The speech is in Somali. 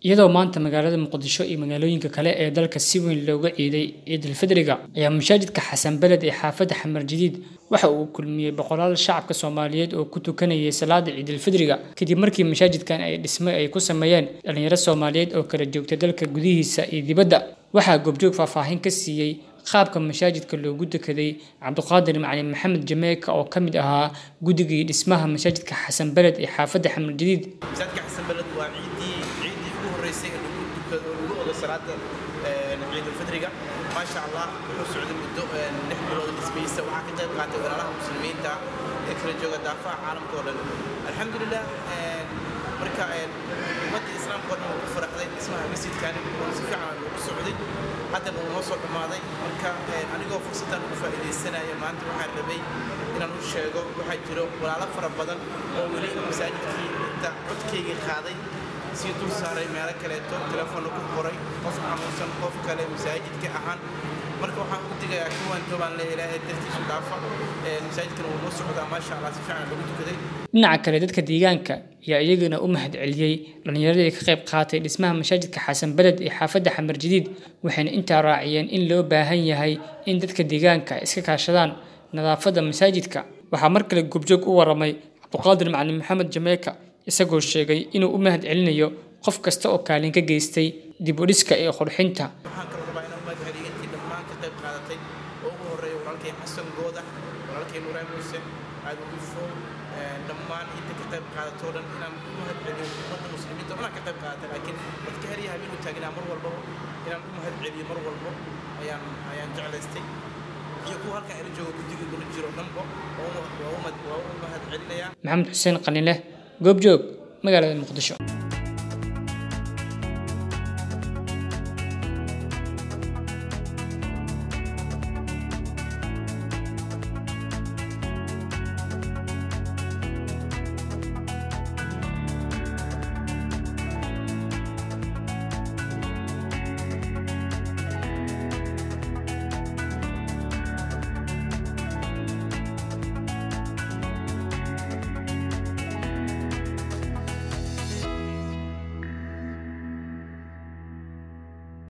iyadoo maanta magaalada muqdisho iyo magaalooyinka kale ee dalka si weyn looga ciiday ciidulfidriga ayaa masaajidka xasan beled ee xaafadda xamar jadiid waxa uu kulmiyey boqolaal shacabka soomaaliyeed oo ku tukanayay salaada ciidulfidriga kadib markii masaajidkan ay dhisme ay ku sameeyeen dhalinyaro soomaaliyeed oo kala joogta dalka gudihiisa iyo dibadda waxaa goobjoog faahfaahin ka siiyey qaabka masaajidka loogu dekeday cabdiqaadir macalin maxamed jameeka oo ka mid ahaa guddigii dhismaha masaajidka xasan beled ee xaafadda xamar jadiid masaajidka xasan beled waa ciidii ciidii ugu horreysay ee lagu dukado oo lagu odo salaada ciidulfidriga maasha allah wuxuu socday muddo lix bilood dhismihiisa waxaa ka qayb qaatay walaalaha muslimiinta ee kala jooga daafaha caalamka oo dhan alxamdulilah marka ummadda islaamka oo dhan waa ku faraxday dhismaha masjidkani oo si fiican loogu socday haddana uu noo soo dhammaaday marka anigoo fursaddan ugu faa'iidaysanaya maanta waxaan rabay inaan u sheego waxaa jiro walaalo fara badan oo weli masaajidkii inta codkaygii qaaday sii dul saaray meelo kaleeto telefoonna ku qoray qof xanuunsan qof kale masaajidka ahaan marka waxaan u digayaa kuwaan joobaan le ilaahay dartiisu dhaafa masaajidkan wuu noo socdaa maasha allah si fiican lagu tukaday dhinaca kale dadka deegaanka ayaa iyaguna u mahad celiyey dhallinyaradii ka qayb qaatay dhismaha masaajidka xasan beled ee xaafadda xamar jadiid waxayna intaa raaciyeen in loo baahan yahay in dadka deegaanka iska kaashadaan nadaafadda masaajidka waxaa mar kale goobjoog u waramay cabdiqaadir macalin maxamed jameeka isagoo sheegay inuu u mahad celinayo qof kasta oo kaalin ka geystay dib u dhiska iyo qurxinta waxaan kaloo rabaa inaan mahad celiyo intii dhammaan ka qayb qaadatay oo ugu horreeya walaalkay xasan gooda walaalkay nuraan muuse aadan ufo dhammaan inta ka qayb qaadatoo dhan inaan u mahad celiyo ummadda muslimiinta oo dhan ka qayb qaadata laakiin dadka herya habeenuu taagnaa mar walbaba inaan u mahad celiyo mar walbo ayaan ayaan jeclaystay iyo kuwa halkan ila jooga guddiga kula jiro dhanba waa u mahad celinayaa maxamed xuseen qalinleh goobjoog magaalada muqdisho